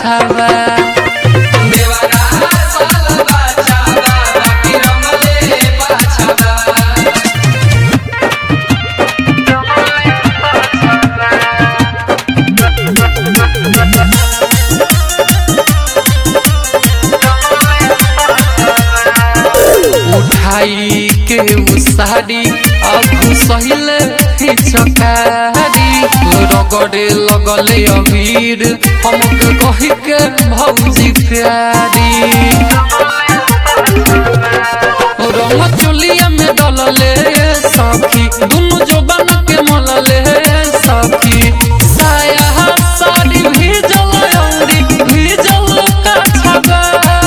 पाछावा देवरा साल बाचावा बाकी रंगले पाछावा उठाई के उसारी अब सहिल चकारी रगड़े लगले अबीर हमके कही के भौजी प्यारी रंग चुलिया में डलले सखी दुनु जोबन के मलले सखी साया साड़ी भीजल औरी भीजल कछबा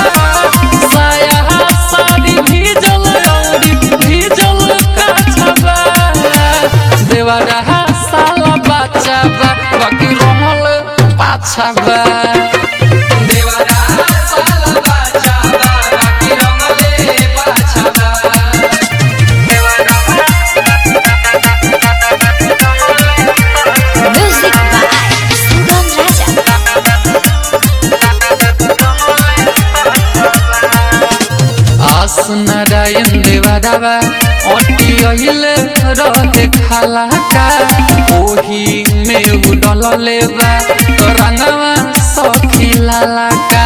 साया साड़ी भीजल औरी भीजल कछबा देवरा साला बचाबा बाकी रहल पाछाबा देवरा साल बाचावा बाकी रंगले पाछावा Music by Sugam Raja. आस नारायण देवरावा अटी अइले रहे खाला का ओही में उडल लेवा रंगवा सखी लाला का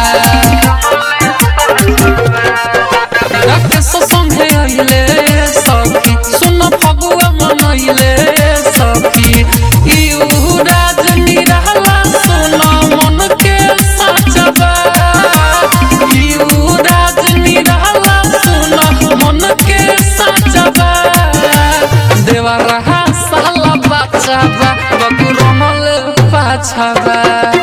राकेश संगे अइले सखी सुन फगुआ मनइले सखी इउ राजनी रहला सुन मन के साचबा इउ राजनी रहला सुन मन के साचबा देवा रहा साला बचाबा बकुरमल पाछाबा